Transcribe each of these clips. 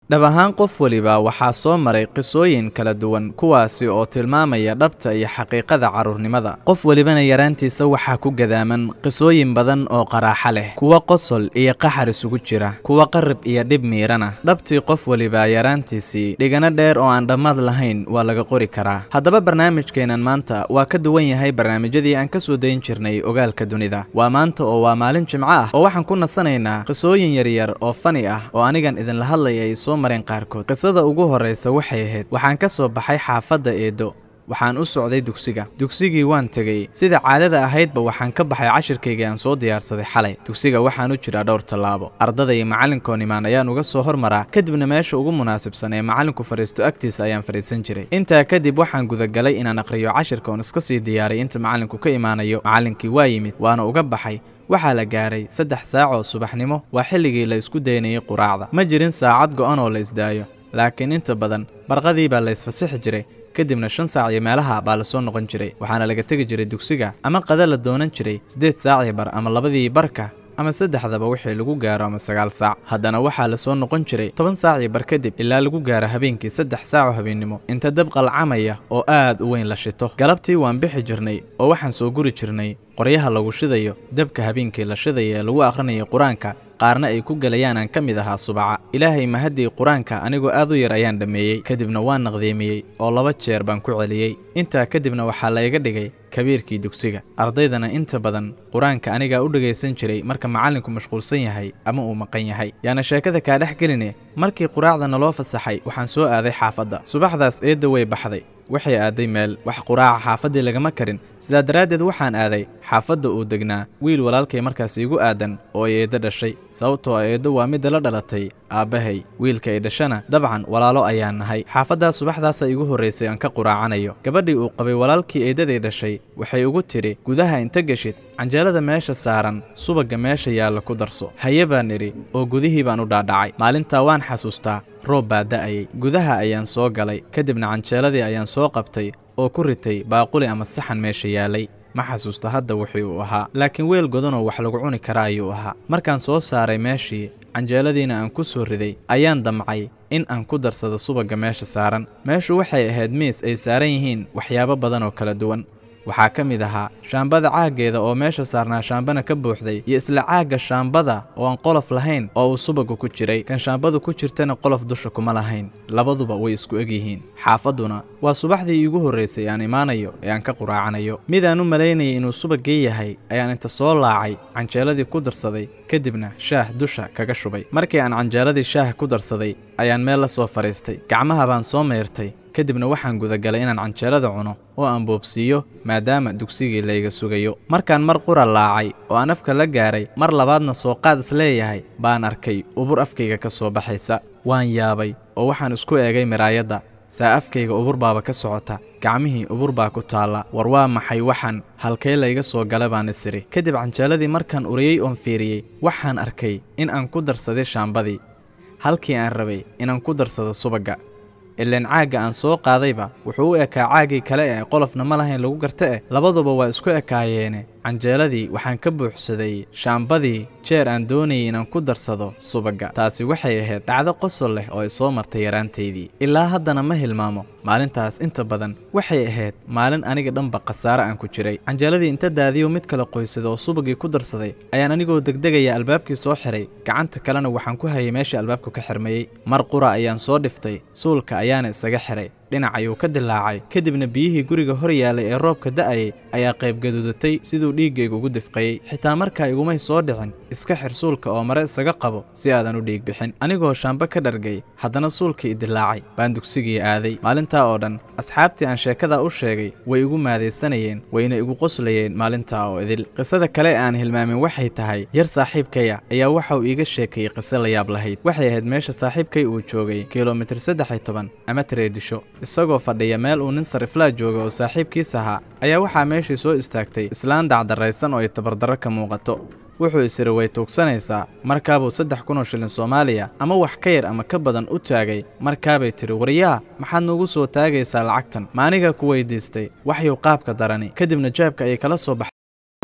dhab ahaan qof weliba waxaa soo maray qisooyin kala duwan kuwaasi oo tilmaamaya dhabta iyo xaqiiqada carruurnimada qof welibana yaraantiisa waxaa ku gadaaman qisooyin badan oo qaraaxa leh kuwa qosol iyo qaxar isugu jira kuwa qarib iyo dhib miirana dhabtii qof weliba yaraantiisii dhigano dheer oo aan dhammaad lahayn waa laga qori karaa haddaba barnaamijkeennan maanta waa ka duwan yahay barnaamijyadii aan ka soo dayn jirnay ogaalka dunida waa maanta oo waa maalin jimco ah oo waxaan ku nasanaynaa qisooyin yaryar oo fani ah oo anigan idinla hadlayay soo mareen qaarkood qisada ugu horraysa waxay ahayd waxaan ka soo baxay xaafadda eedo waxaan u socday dugsiga dugsigii waan tegey sida caadada ahaydba waxaan ka baxay cashirkaygii aan soo diyaarsaday xalay dugsiga waxaan u jiraa dhowr tallaabo ardada iyo macallinkoon imaan ayaan uga soo hormaraa kadibna meesha ugu munaasibsan ee macallinku fadhiisto agtiisa ayaan fadhiisan jiray intaa kadib waxaan gudagalay inaan aqhriyo cashirka oon iska sii diyaaray inta macallinku ka imaanayo macallinkii waa yimid waana uga baxay waxaa la gaaray saddex saac oo subaxnimo waa xilligii la isku daynayay quraacda ma jirin saacad go'an oo la isdaayo laakiin inta badan barqadii baa la isfasixi jiray kadibna shan saac iyo meelaha baa la soo noqon jiray waxaana laga tegi jiray dugsiga ama qada la doonan jiray siddeed saacii bar ama labadii barka ama saddexdaba wixii lagu gaaro ama sagaal saac haddana waxaa la soo noqon jiray toban saacii bar kadib ilaa lagu gaaro habeenkii saddex saac oo habeennimo inta dab qalcamaya oo aad u weyn la shito galabtii waan bixi jirnay oo waxaan soo guri jirnay qoryaha lagu shidayo dabka habeenkii la shidaya ee lagu akhrinayo qur-aanka qaarna ay ku gelayaan aan ka mid ahaa subaca ilaahay mahaddii qur-aanka anigoo aad u yar ayaan dhammeeyey kadibna waan naqdiimiyey oo laba jeer baan ku celiyey intaa kadibna waxaa la iga dhigay kabiirkii dugsiga ardaydana inta badan qur-aanka anigaa u dhegaysan jiray marka macallinku mashquulsan yahay ama uu maqan yahay yaana sheekada kaa dhex geline markii quraacda naloo fasaxay waxaan soo aaday xaafadda subaxdaas eedda way baxday waxay aaday meel wax quraaca xaafaddii lagama karin sidaa daraaddeed waxaan aaday xaafadda uu degnaa wiil walaalkay markaas iigu aadan oo ay eeddo dhashay sababtoo a eeddo waa midda la dhalatay aabbahay wiilka ay dhashana dabcan walaalo ayaan nahay xaafaddaas subaxdaasa iigu horraysay aan ka quraacanayo gabadhii uu qabay walaalkii eeddaday dhashay waxay ugu tidhi gudaha inta geshid canjeelada meesha saaran subagga meesha yaalla ku darso haye baan idhi oo gudihii baan u dhaadhacay maalintaa waan xasuustaa roob baa da'ayay gudaha ayaan soo galay kadibna canjeeladii ayaan soo qabtay oo ku ritay baaquli ama saxan meesha yaalay ma xasuusta hadda wixii uu ahaa laakiin weel godanoo wax lagu cuni karaa ayuu ahaa markaan soo saaray meeshii canjeeladiina aan ku soo riday ayaan damcay in aan ku darsado subagga meesha saaran meeshu waxay ahayd miis ay saaran yihiin waxyaabo badan oo kala duwan waxaa ka mid ahaa shaambada caaggeeda oo meesha saarnaa shaambana ka buuxday iyo isla caagga shaambada oo aan qolof lahayn oo uu subagga ku jiray kan shaambadu ku jirtana qolof dusha kuma lahayn labaduba way isku eg yihiin xaafadduna waa subaxdii iigu horraysay aan imaanayo ee aan ka quraacanayo midaan u malaynayay inuu subaggii yahay ayaan inta soo laacay canjeeladii ku darsaday kadibna shaah dusha kaga shubay markii aan canjeeladii shaah ku darsaday ayaan meel la soo fadhiistay gacmaha baan soo mayrtay kadibna waxaan gudagalay inaan canjeelada cuno oo aan boobsiiyo maadaama dugsigii layga sugayo markaan mar qura laacay oo aan afka la gaaray mar labaadna soo qaad is leeyahay baan arkay ubur afkayga ka soo baxaysa waan yaabay oo waxaan isku eegay miraayadda saa afkayga ubur baaba ka socota gacmihii ubur baa ku taalla war waa maxay waxaan halkee layga soo gala baan isiri kadib canjeeladii markaan uriyey oon fiiriyey waxaan arkay in aan ku darsaday shaambadii halkii aan rabay inaan ku darsado subagga ilaan caagga aan soo qaadayba wuxuu u ekaa caaggii kale ee qolofna ma lahayn lagu garta eh labaduba waa isku ekaayeene canjeeladii waxaan ka buuxsaday shaambadii jeer aan doonayay inaan ku darsado subagga taasi waxay ahayd dhacdo qosol leh oo ay soo martay yaraantaydii ilaa haddana ma hilmaamo maalintaas inta badan waxay ahayd maalin aniga dhanba khasaare aan ku jiray canjeeladii inta daadiyo mid kale qoysada oo subaggii ku darsaday ayaan anigoo degdegaya albaabkii soo xiray gacanta kalena waxaan ku hayay meeshii albaabku ka xirmayey mar qura ayaan soo dhiftay suulka ayaana isaga xiray dhinac ayuu ka dilaacay kadibna biyihii guriga hor yaalay ee roobka da'ayay ayaa qayb gaduudatay siduu dhiiggayga ugu difqayey xitaa markaa igumay soo dhicin iska xir suulka oo mare isaga qabo si aadan u dhiig bixin anigoo shaambo ka dhargay haddana suulkii idilaacay baan dugsigii aaday maalintaa oo dhan asxaabtii aan sheekadaa u sheegay way igu maadaysanayeen wayna igu qoslayeen maalintaa oo idil qisada kale aan hilmaamin waxay tahay yar saaxiibkaya ayaa waxa uu iiga sheekayey qiso la yaab lahayd waxay ahayd meesha saaxiibkay uu joogay kilomitir saddex iyo toban ama tareedisho isagoo fadhiya meel uu nin sariflaa jooga oo saaxiibkiis ahaa ayaa waxaa meeshii soo istaagtay islaan dacdarraysan oo ay tabardarro ka muuqato wuxuu isiri way tuugsanaysaa markaabuu saddex kun oo shilin soomaaliya ama wax ka yar ama ka badan u taagay markaabay tidhi waryaa maxaad nuugu soo taagaysaa lacagtan ma aniga ku weydiistay waxyuu qaabka darani kadibna jaabka ayay kala soo baxay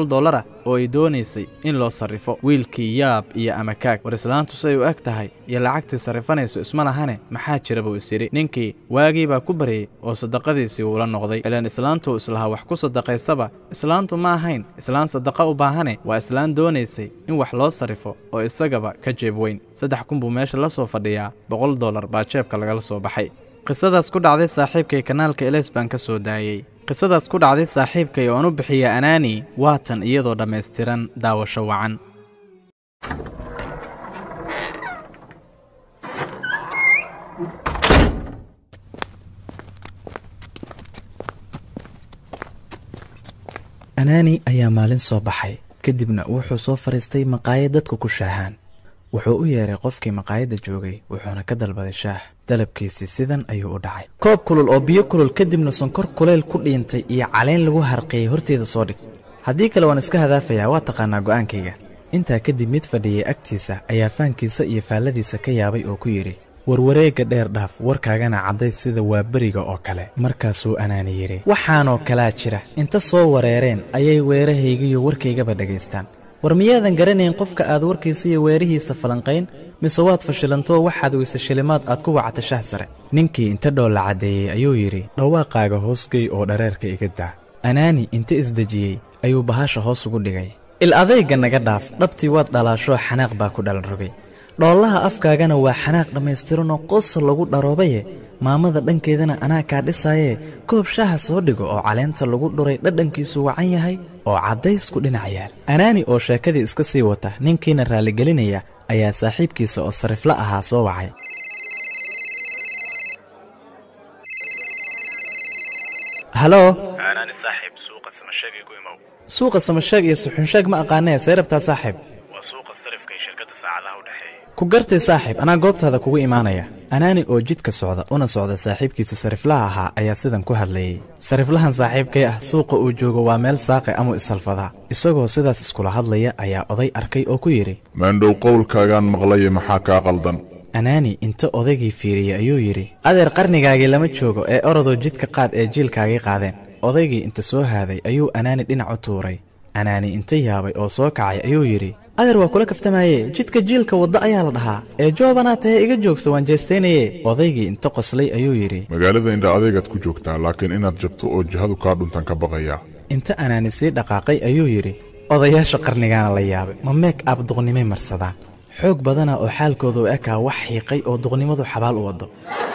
dolara oo ay doonaysay in loo sarrifo wiilkii yaab iyo amakaag war islaantu say u eg tahay iyo lacagtii sarrifanayso isma lahane maxaa jira buu is yidhi ninkii waagii baa ku baryey oo sadaqadiisii uula noqday ilaan islaantuu islahaa wax ku sadaqaysaba islaantu ma ahayn islaan sadaqa u baahane waa islaan doonaysay in wax loo sarrifo oo isagaba ka jeeb weyn saddex kun buu meesha la soo fadhiyaa boqol dollar baa jeebka lagala soo baxay qisadaas ku dhacday saaxiibkay kanaalka eles baan ka soo daayey qisadaas ku dhacday saaxiibkay oo aan u bixiya anaani waatan iyadoo dhammaystiran daawasho wacan anaani ayaa maalin soo baxay kadibna wuxuu soo fadhiistay maqaayad dadku ku shaahaan wuxuu u yeeray qofkii maqaayadda joogay wuxuuna ka dalbaday shaah dalabkiisii sidan ayuu u dhacay koob kulul oo biyo kulul kadibna sonkor kuleyl ku dhiintay iyo caleyn lagu harqiyey horteeda soo dhig haddii kale waan iska hadaafayaa waa taqaanaa go'aankayga intaa kadib mid fadhiyey agtiisa ayaa faankiisa iyo faalladiisa ka yaabay oo ku yidhi warwareegga dheer dhaaf warkaagana cadday sida waa beriga oo kale markaasuu anaani yidhi waxaanoo kalaa jira inta soo wareereen ayay weerahaygiyo warkaygaba dhagaystaan war miyaadan garanayn qofka aad warkiisa iyo weerihiisa falanqayn mise waad fashilantoo waxaad weyse shilimaad aad ku wacata shah sare ninkii inta dhoolla caddeeyey ayuu yidhi dhawaaqaaga hoosgey oo dhareerka iga daa anaani inta isdejiyey ayuu bahasha hoos ugu dhigay il adayga naga dhaaf dhabtii waad dhalaashoo xanaaq baa ku dhalan rogay dhoollaha afkaagana waa xanaaq dhammaystiranoo qosol lagu dharoobaye maamada dhankeedana anaa kaa dhisaayee koob shaha soo dhigo oo caleenta lagu dhuray dhadhankiisu wacan yahay oo caddaysku dhinac yaal anaani oo sheekadii iska sii wata ninkiina raaligelinaya ayaa saaxiibkiisa oo sarifla ahaa soo wacay halo anaani saaxiib suuqa samasheeg igu imow suuqa samasheeg iyo suxunsheeg ma aqaanee see rabtaa saaxiib waa suuqa sarifka iyo shirkadda saacadaha u dhexeeya ku gartay saaxiib anaa goobtaada kugu imaanaya anaani oo jidka socda una socda saaxiibkiisa sariflaha ahaa ayaa sidan ku hadlayey sariflahan saaxiibkay ah suuqa uu joogo waa meel saaqe amuu isalfadaa isagoo sidaas iskula hadlaya ayaa oday arkay oo ku yidhi maandhow qowlkaagaan maqlaye maxaa kaa qaldan anaani inta odaygii fiiriyey ayuu yidhi adeer qarnigaagii lama joogo ee orodoo jidka qaad ee jiilkaagii qaadeen odaygii inta soo haaday ayuu anaani dhinac u tuuray anaani inta yaabay oo soo kacay ayuu yidhi adeer waa kula kaftamaye jidka jiilka wadda ayaa la dhahaa ee joobanaa tahe iga joogso waan jeestaynaye odaygii inta qoslay ayuu yidhi magaalada indha adeegaad ku joogtaa laakiin inaad jabto oo jihadu kaa dhuntan ka baqayaa inta anaani sii dhaqaaqay ayuu yidhi odayaasha qarnigaana la yaabay ma meek ab duqnimay marsadaan xoog badana oo xaalkooda u ekaa wax xiiqay oo duqnimadu xabaal u waddo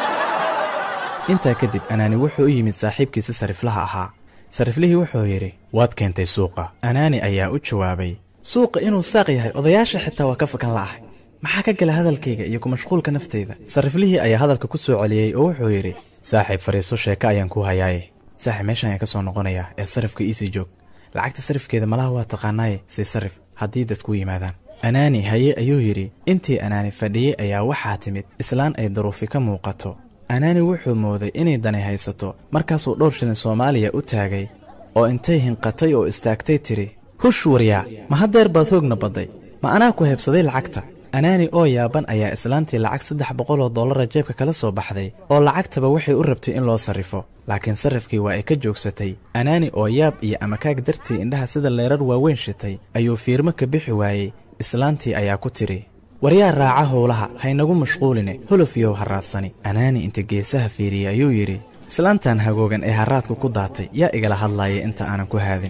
intaa kadib anaani wuxuu u yimid saaxiibkiisi sariflaha ahaa sariflihii wuxuu yidhi waad keentay suuqa anaani ayaa u jawaabay suuqa inuu saaq yahay odayaasha xitaa waa ka fakan la'ahay maxaa ka gala hadalkayga iyo ku mashquulka nafteyda sariflihii ayaa hadalka ku soo celiyey oo wuxuu yidhi saaxiib fadhiiso sheeko ayaan kuu hayaaye saaxiib meeshaan ayaan ka soo noqonayaa ee sarifka iisii joog lacagta sarifkeeda malaha waa taqaanaaye sii sarif haddii dadkuu yimaadaan anaani haye ayuu yidhi intii anaani fadhiyey ayaa waxaa timid islaan ay daruufi ka muuqato anaani wuxuu mooday inay dani haysato markaasuu dhowr shilin soomaaliya u taagay oo intay hinqatay oo istaagtay tidhi hush waryaa ma haddeer baad hoogna badday ma anaa ku heebsaday lacagta anaani oo yaaban ayaa islaantii lacag saddex boqoloo dollara jeebka kala soo baxday oo lacagtaba waxay u rabtay in loo sarrifo laakiin sarrifkii waa ay ka joogsatay anaani oo yaab iyo amakaag dartii indhaha sida leerar waaweyn shitay ayuu fiirmo ka bixi waayey islaantii ayaa ku tidhi waryaa raaca howlaha haynagu mashquuline holofiyow harraadsani anaani inta geesaha fiiriyey ayuu yidhi islaantan hagoogan ee harraadku ku daatay yaa igala hadlaaya inta aanan ku haadin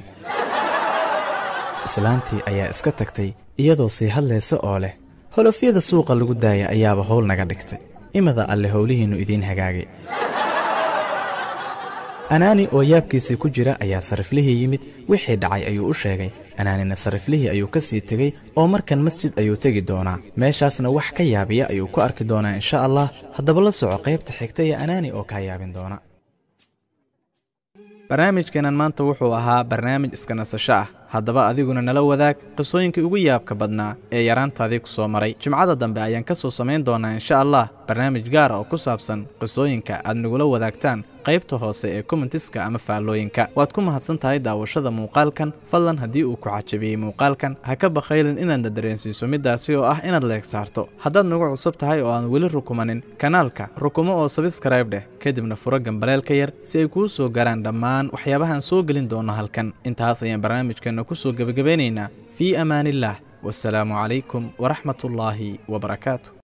islaantii ayaa iska tagtay iyadoo sii hadlaysa oo leh holofyada suuqa lagu daaya ayaaba howl naga dhigtay imada alle howlihiinnu idiin hagaagay anaani oo yaabkiisii ku jira ayaa sariflihii yimid wixii dhacay ayuu u sheegay anaanina sariflihii ayuu ka sii tegey oo markan masjid ayuu tegi doonaa meeshaasna wax ka yaabiya ayuu ku arki doonaa insha allah haddaba la soco qaybta xigta ee anaani oo kaa yaabin doona barnaamijkeenan maanta wuxuu ahaa barnaamij iska nasasho ah haddaba adiguna nala wadaag qisooyinkii ugu yaabka badnaa ee yaraantaadii ku soo maray jimcada dambe ayaan ka soo samayn doonaa insha allah barnaamij gaara oo ku saabsan qisooyinka aad nagula wadaagtaan qaybta hoose ee kommentiska ama faallooyinka waad ku mahadsan tahay daawashada muuqaalkan fadlan haddii uu ku cajabiyey muuqaalkan ha ka bakhaylin inaadna dareensiiso middaasi oo ah inaad leeg saarto haddaad nagu cusub tahay oo aan weli rukumanin kanaalka rukumo oo sabskrayb dheh kadibna furo gambaleelka yar si ay kuu soo garaan dhammaan waxyaabahaan soo gelin doono halkan intaas ayaan barnaamijkeenna ku soo gebagabeynaynaa fii amaaniillaah wasalaamu calaykum waraxmatullaahi wabarakaatu